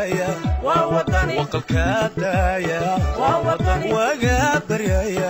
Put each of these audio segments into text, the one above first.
daaya waqalkaa daaya wagaa baryaya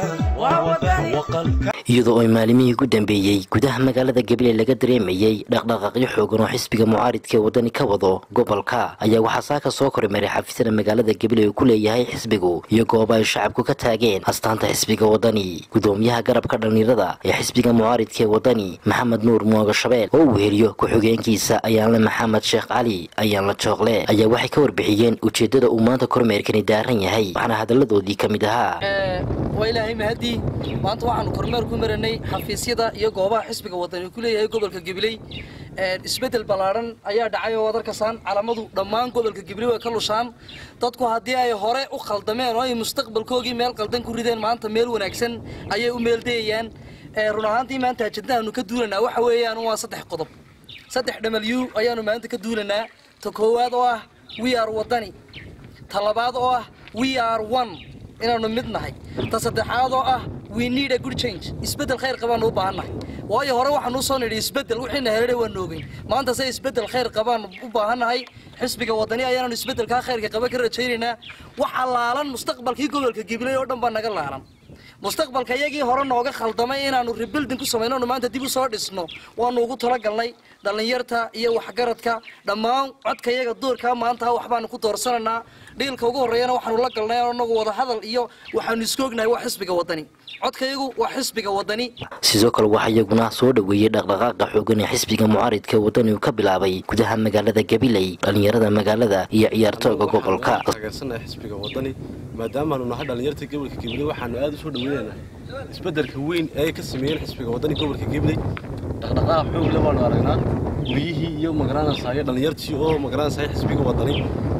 iyadoo ay maalimihii ugu dambeeyey gudaha magaalada gabiley laga dareemayey dhaqdhaqaaqyo xoogan oo xisbiga mucaaridka ee wadani ka wado gobolka ayaa waxaa saaka soo kormaray xafiisyada magaalada gabiley uu ku leeyahay xisbigu iyo gooba ay shacabku ka taageen astaanta xisbiga wadani gudoomiyaha garabka dhallinyarada ee xisbiga mucaaridka ee wadani maxamed nuur muoga shabeel oo uu heliyo ku-xigeenkiisa ayaanle maxamed sheekh cali ayaanla jooqle ayaa waxay ka warbixiyeen ujeeddada uu maanta kormeerkani daaran yahay waxaana hadalladoodii ka mid ahaa waa ilaahay mahadii maanta waxaanu kormeer ku maranay xafiisyada iyo goobaha xisbiga wadani ku leeyahay gobolka gabiley isbeddel ballaadhan ayaa dhacay oo wadarkasaan calamadu dhammaan gobolka gabiley way ka lushaan dadku haddii ay hore u khaldameen oo ay mustaqbalkoogii meel qaldan ku rideen maanta meel wanaagsan ayay u meeldayayaan run ahaantii maanta ajadnaanu ka duulanaa waxa weeyaan waa saddex qodob saddex dhamalyu ayaanu maanta ka duulanaa ta koowaad oo ah we are wadani ta labaad oo ah we are one inaanu mid nahay ta saddexaad oo ah we need a good change isbeddel khayr qabaanu u baahannahay waayo hore waxaanu usoo nidhi isbeddel wixiina heladhay waa noogay maanta se isbeddel khayr qabaanu u baahannahay xisbiga wadani ayaanu isbeddelkaa khayrka qaba ka rajaynaynaa waxa laalan mustaqbalkii gobolka gibiley oo dhan baa naga laalan mustaqbalka iyagii hore nooga khaldamay inaanu rebuilding ku samayno nu maanta dib u soo dhisno waanu ugu talagalnay dhallinyarta iyo waxgaradka dhammaan codka iyaga duurkaa maanta waxbaanu ku doorsanaynaa dhiilka ugu horreeyana waxaanu la galnay anagu wada hadal iyo waxaanu isku ognahay waa xisbiga wadani codkayagu waa xisbiga wadani sidoo kale waxaa iyaguna soo dhoweeyey dhaqdhaqaaqa xoogan ee xisbiga mucaaridka wadani uu ka bilaabay gudaha magaalada gabiley dhallinyarada magaalada iyo ciyaartooga gobolka taageersannahay xisbiga wadani maadaamaanu nahay dhallinyarta gobolka gabiley waxaanu aada u soo dhaweynaynaa isbeddelka weyn ee ay ka sameeyeen xisbiga wadani gobolka gabiley dhaqdhaqaaq xoog le baanu aragnaa guryihii iyo magaranaysayo dhallinyartii oo magaranaysayo xisbiga wadani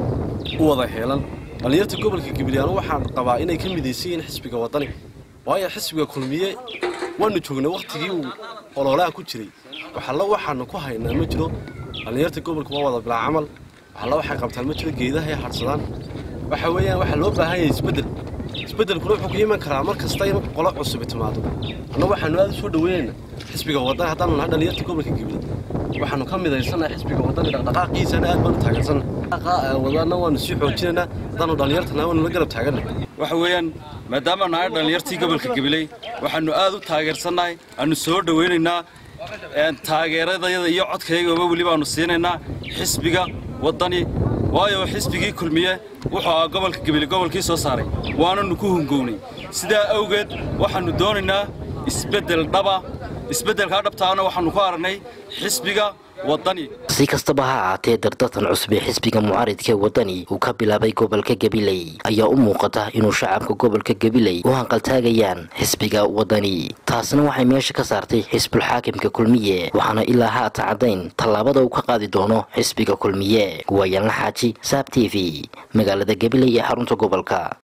u wada heelan dhallinyarta gobolka gabiley anu waxaan qabaa inay ka midaysan yihiin xisbiga wadani waayo xisbiga kulmiye waanu joognay wakhtigii uu ololaha ku jiray waxalla waxaanu ku haynaa ma jiro dhallinyarta gobolka waa wada bilaa camal waxalla waxay qabtaan ma jiro geedaha ay hadhsadaan waxa weeyaan waxaa loo baahan yahay isbeddel isbeddelkuna wuxuu ku iman karaa mar kasta in qolo cusubi timaado anna waxaanu aada u soo dhaweynaynaa xisbiga wadani haddaanu nahay dhallinyarta gobolka gabiley waxaanu ka midaysannahay xisbiga wadani dhaqdhaqaaqiisana aad baanu taageersannahay wadana waanu sii xoojinaynaa haddaanu dhallinyartana waanu la garab taagannahay waxa weeyaan maadaama nahay dhallinyartii gobolka gabiley waxaanu aad u taageersannahay aanu soo dhowaynaynaa taageeradayada iyo codkaygaba weli baanu siinaynaa xisbiga waddani waayo xisbigii kulmiye wuxuu ahaa gobolka gabiley gobolkii soo saaray waananu ku hungownay sidaa awgeed waxaannu doonaynaa isbeddel dhaba isbeddelkaa dhabtaana waxaannu ku aragnay xisbiga si kastaba ha ahaatee dardartan cusub ee xisbiga mucaaridka ee wadani uu ka bilaabay gobolka gabiley ayaa u muuqata inuu shacabka gobolka gabiley u hanqaltaagayaan xisbiga wadani taasna waxay meesha ka saartay xisbulxaakimka kulmiye waxaana ilaa haata caddayn tallaabada uu ka qaadi doono xisbiga kulmiye waayaanla xaaji saab t v magaalada gabiley ee xarunta gobolka